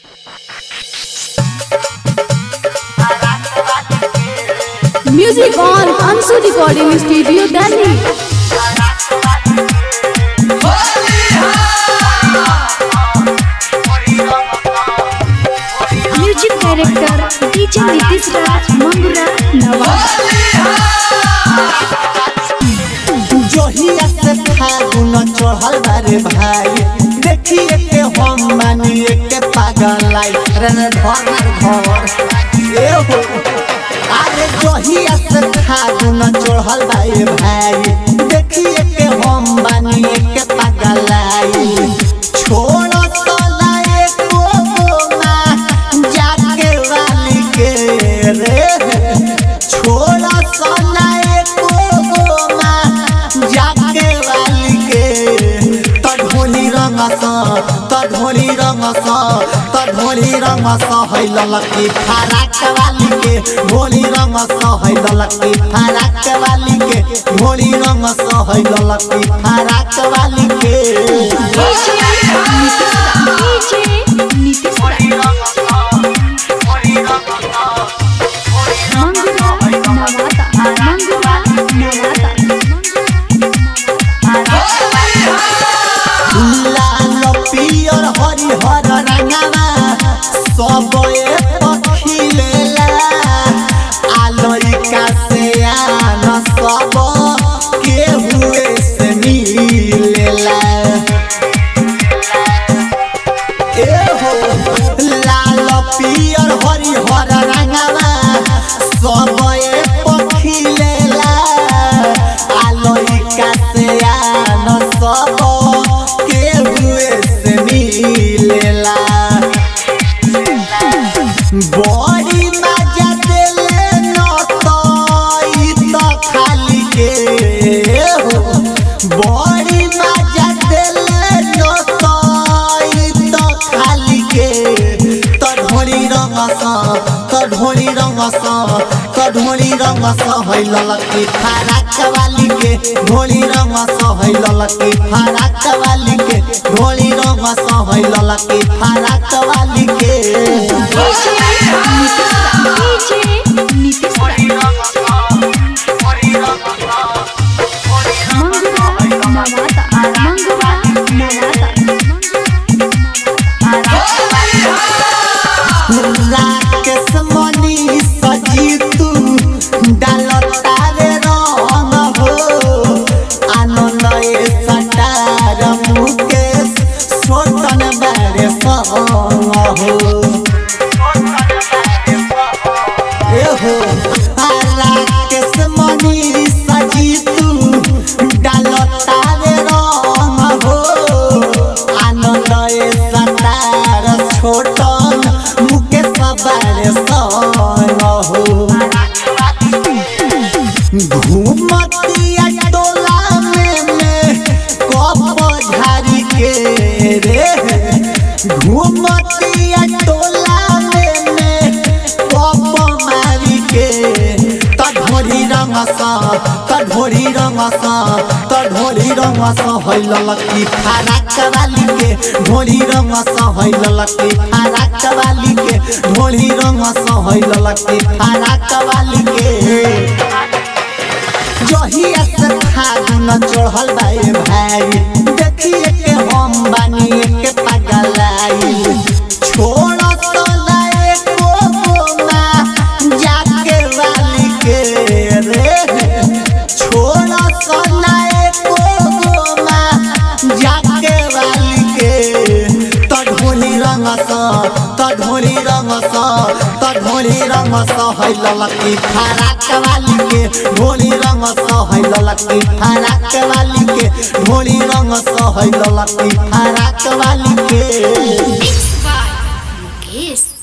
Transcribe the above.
Music on Ansu Recording Studio, Delhi. Music director DJ Nitish Raj Mangura Nawada जोहिया से फागुन चढ़ल बारे भाई देखिए के हम मानिए के पागल आई रन घर घर ए हो अरे जोहिया से फागुन चढ़ल बारे भाई देखिए के हम मानिए के पागल आई छोड़ तो लाए को ना जाके वाली के रे छोड़ा सोनाए को गोमा जाके वाली के तढ़ोली रंग स तढ़ोली रंग स तढ़ोली रंग स है ललकी फराक वाली के भोली रंग स है ललकी फराक वाली के भोली रंग स है ललकी फराक वाली के डीजे नीतीश राज मंगुरा नवादा मंगुरा नवादा लाल पियर हरिहर रंगवा सब पखिलेला आलरिका से आन सब केहुए से मिलेला एहो लाल पियर हरिहर रंगवा सब पखिलेला आलरिका से आन सब केहुए से मिलेला बड़ी मजा देले न तो ई तो खाली के हो बड़ी मजा देले न तो ई तो खाली के तढ़ोली रंग स तढ़ोली रंग स तढ़ोली रंग स है ललकी फराक वाली के ढोली रंग स है ललकी फराक वाली के ढोली रंग स है ललकी फराक वाली के डीजे नीतीश राज मंगुरा नवादा मंगुरा नवादा राकेश मनी सजीतू डालता रे रंग हो आनंद ए सटार मुकेश छोटन बारे संग हो एहो राकेश मनी सजीतू डालता रे रंग हो आनंद ए सटार छोटन मुकेश बारे संग हो घूमतिया टोला में में कप झारी के रे घूमतिया टोला में में कप मारी के तढ़ोरी रंग सा तढ़ोरी रंग सा तढ़ोरी रंग सा है ललकी फराक वाली के ढोली रंग सा है ललकी फराक वाली के ढोली रंग सा है ललकी फराक वाली के जहिया से फागुन चढ़ल बाए भाई देखिए के हम बानी के पगलाई छोड़ तो लाए को गोमा जाके वाली के रे छोड़ तो लाए को गोमा जाके वाली के तढ़ोली रंग स तढ़ोली रंग स तढ़ोली रंग स है ललकी फराक वाली के ढोली रंग स है ललकी फराक वाली के ढोली रंग स है ललकी फराक वाली के मिक्स बाय मुकेश